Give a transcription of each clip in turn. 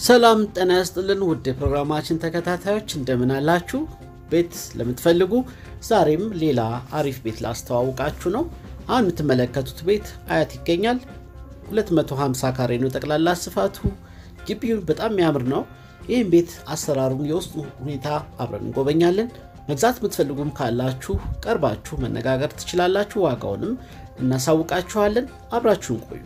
ሰላም ጤና ያስጥልን ውድ የፕሮግራማችን ተከታታዮች እንደምን አላችሁ? ቤት ለምትፈልጉ ዛሬም ሌላ አሪፍ ቤት ላስተዋውቃችሁ ነው። አሁን የምትመለከቱት ቤት አያት ይገኛል። 250 ካሬ ነው ጠቅላላ ስፋቱ። ግቢው በጣም የሚያምር ነው። ይህም ቤት አሰራሩን፣ የውስጡ ሁኔታ አብረን እንጎበኛለን። መግዛት የምትፈልጉም ካላችሁ ቀርባችሁ መነጋገር ትችላላችሁ። ዋጋውንም እናሳውቃችኋለን። አብራችሁን ቆዩ።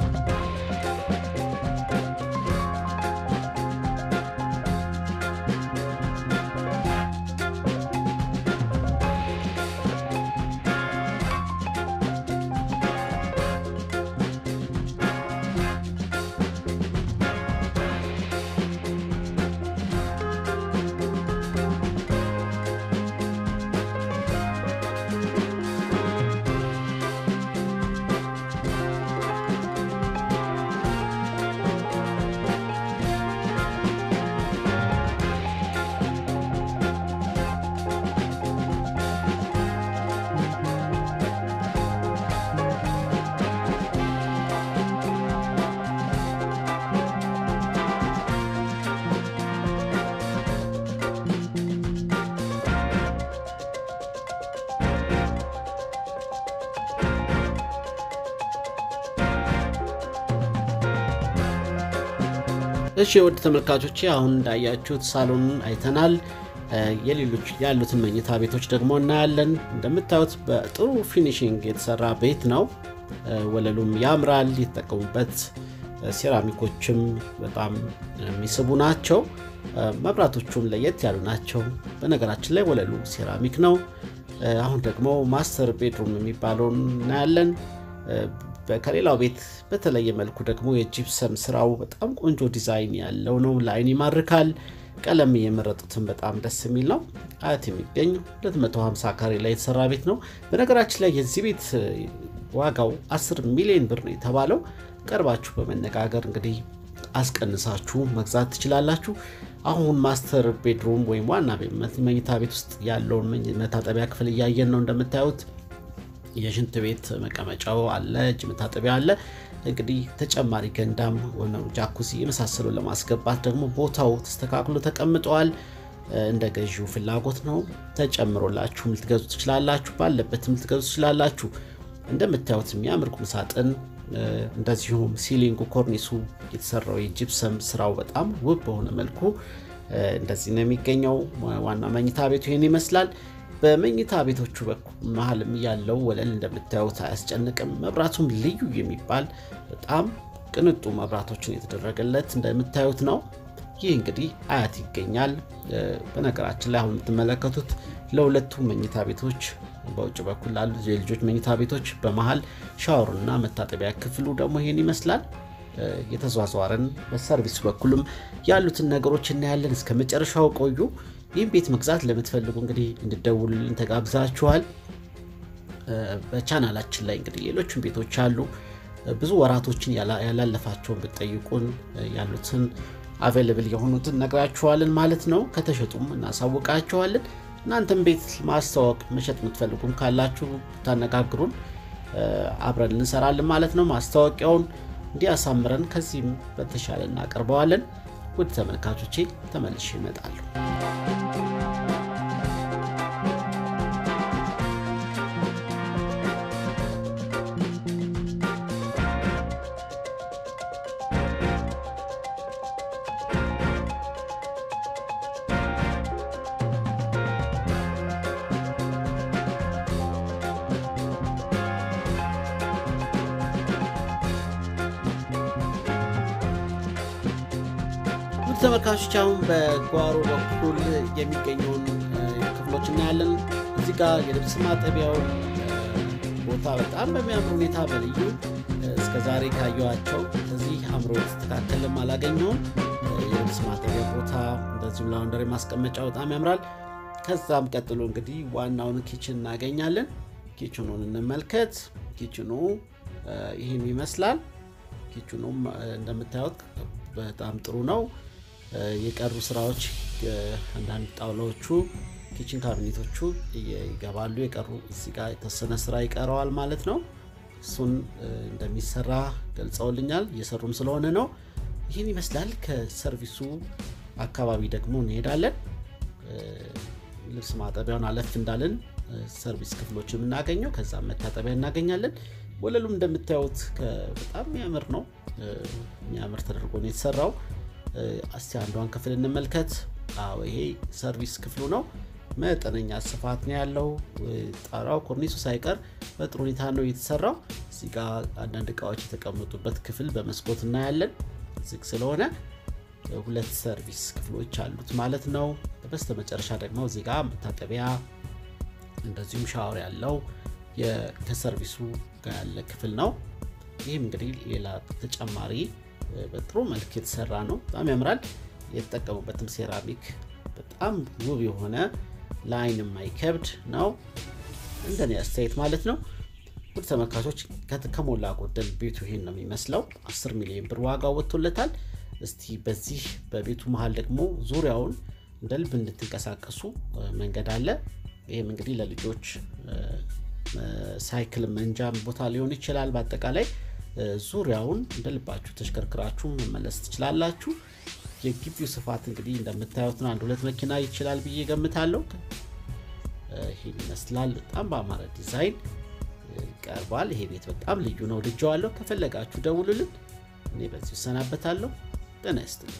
እሺ የውድ ተመልካቾቼ አሁን እንዳያችሁት ሳሎኑን አይተናል። የሌሎች ያሉትን መኝታ ቤቶች ደግሞ እናያለን። እንደምታዩት በጥሩ ፊኒሽንግ የተሰራ ቤት ነው። ወለሉም ያምራል። የተጠቀሙበት ሴራሚኮችም በጣም የሚስቡ ናቸው። መብራቶቹም ለየት ያሉ ናቸው። በነገራችን ላይ ወለሉ ሴራሚክ ነው። አሁን ደግሞ ማስተር ቤድሩም የሚባለውን እናያለን። ከሌላው ቤት በተለየ መልኩ ደግሞ የጂፕሰም ስራው በጣም ቆንጆ ዲዛይን ያለው ነው። ለአይን ይማርካል። ቀለም የመረጡትን በጣም ደስ የሚል ነው። አያት የሚገኝ 250 ካሬ ላይ የተሰራ ቤት ነው። በነገራችን ላይ የዚህ ቤት ዋጋው 10 ሚሊዮን ብር ነው የተባለው። ቀርባችሁ በመነጋገር እንግዲህ አስቀንሳችሁ መግዛት ትችላላችሁ። አሁን ማስተር ቤድሩም ወይም ዋና መኝታ ቤት ውስጥ ያለውን መታጠቢያ ክፍል እያየን ነው እንደምታዩት የሽንት ቤት መቀመጫው አለ፣ እጅ መታጠቢያ አለ። እንግዲህ ተጨማሪ ገንዳም ሆነ ጃኩሲ የመሳሰሉ ለማስገባት ደግሞ ቦታው ተስተካክሎ ተቀምጠዋል። እንደ ገዢው ፍላጎት ነው። ተጨምሮላችሁ ልትገዙ ትችላላችሁ፣ ባለበትም ልትገዙ ትችላላችሁ። እንደምታዩት የሚያምር ቁም ሳጥን፣ እንደዚሁም ሲሊንጉ ኮርኒሱ የተሰራው የጂፕሰም ስራው በጣም ውብ በሆነ መልኩ እንደዚህ ነው የሚገኘው። ዋና መኝታ ቤቱ ይህን ይመስላል። በመኝታ ቤቶቹ በኩል መሀልም ያለው ወለል እንደምታዩት አያስጨንቅም። መብራቱም ልዩ የሚባል በጣም ቅንጡ መብራቶችን የተደረገለት እንደምታዩት ነው። ይህ እንግዲህ አያት ይገኛል። በነገራችን ላይ አሁን የምትመለከቱት ለሁለቱ መኝታ ቤቶች በውጭ በኩል ላሉ የልጆች መኝታ ቤቶች በመሀል ሻወርና መታጠቢያ ክፍሉ ደግሞ ይሄን ይመስላል። የተዟዟረን በሰርቪስ በኩልም ያሉትን ነገሮች እናያለን። እስከ መጨረሻው ቆዩ። ይህም ቤት መግዛት ለምትፈልጉ እንግዲህ እንድደውሉልን ተጋብዛችኋል። በቻናላችን ላይ እንግዲህ ሌሎችን ቤቶች አሉ። ብዙ ወራቶችን ያላለፋቸውን ብትጠይቁን ያሉትን አቬለብል የሆኑትን ነግራችኋለን ማለት ነው። ከተሸጡም እናሳውቃችኋለን። እናንተም ቤት ማስተዋወቅ መሸጥ የምትፈልጉም ካላችሁ ታነጋግሩን፣ አብረን እንሰራለን ማለት ነው። ማስታወቂያውን እንዲያሳምረን ከዚህም በተሻለ እናቀርበዋለን። ውድ ተመልካቾቼ ተመልሼ እመጣለሁ። ተመልካቾች አሁን በጓሮ በኩል የሚገኘውን ክፍሎች እናያለን። እዚህ ጋር የልብስ ማጠቢያው ቦታ በጣም በሚያምር ሁኔታ በልዩ እስከ ዛሬ ካየኋቸው እዚህ አምሮ የተስተካከልም አላገኘውም። የልብስ ማጠቢያ ቦታ እንደዚሁም ላውንደሪ ማስቀመጫ በጣም ያምራል። ከዛም ቀጥሎ እንግዲህ ዋናውን ኪችን እናገኛለን። ኪችኑን እንመልከት። ኪችኑ ይህን ይመስላል። ኪችኑም እንደምታዩት በጣም ጥሩ ነው። የቀሩ ስራዎች አንዳንድ ጣውላዎቹ ኪችን ካቢኔቶቹ ይገባሉ። የቀሩ እዚህ ጋር የተወሰነ ስራ ይቀረዋል ማለት ነው። እሱን እንደሚሰራ ገልጸውልኛል። እየሰሩም ስለሆነ ነው። ይህን ይመስላል። ከሰርቪሱ አካባቢ ደግሞ እንሄዳለን። ልብስ ማጠቢያውን አለፍ እንዳለን ሰርቪስ ክፍሎች የምናገኘው ከዛም መታጠቢያ እናገኛለን። ወለሉም እንደምታዩት በጣም የሚያምር ነው። የሚያምር ተደርጎ ነው የተሰራው። እስቲ አንዷን ክፍል እንመልከት። አዎ ይሄ ሰርቪስ ክፍሉ ነው። መጠነኛ ስፋት ነው ያለው። ጣራው ኮርኒሱ ሳይቀር በጥሩ ሁኔታ ነው የተሰራው። እዚህ ጋ አንዳንድ እቃዎች የተቀመጡበት ክፍል በመስኮት እናያለን። ዝግ ስለሆነ ሁለት ሰርቪስ ክፍሎች አሉት ማለት ነው። በስተ መጨረሻ ደግሞ እዚህ ጋ መታጠቢያ እንደዚሁም ሻወር ያለው ከሰርቪሱ ጋር ያለ ክፍል ነው። ይህም እንግዲህ ሌላ ተጨማሪ በጥሩ መልክ የተሰራ ነው። በጣም ያምራል። የተጠቀሙበትም ሴራሚክ በጣም ውብ የሆነ ለአይን የማይከብድ ነው፣ እንደኔ አስተያየት ማለት ነው። ውድ ተመልካቾች ከሞላ ጎደል ቤቱ ይሄን ነው የሚመስለው። 10 ሚሊዮን ብር ዋጋ ወጥቶለታል። እስቲ በዚህ በቤቱ መሀል ደግሞ ዙሪያውን እንደ ልብ እንድትንቀሳቀሱ መንገድ አለ። ይህም እንግዲህ ለልጆች ሳይክል መንጃ ቦታ ሊሆን ይችላል። በአጠቃላይ ዙሪያውን እንደ ልባችሁ ተሽከርክራችሁ መመለስ ትችላላችሁ። የግቢው ስፋት እንግዲህ እንደምታዩት ነው። አንድ ሁለት መኪና ይችላል ብዬ ገምታለሁ። ይህን ይመስላል። በጣም በአማረ ዲዛይን ቀርቧል። ይሄ ቤት በጣም ልዩ ነው፣ ልጀዋለሁ። ከፈለጋችሁ ደውሉልን። እኔ በዚሁ እሰናበታለሁ። ጤና ይስጥልኝ።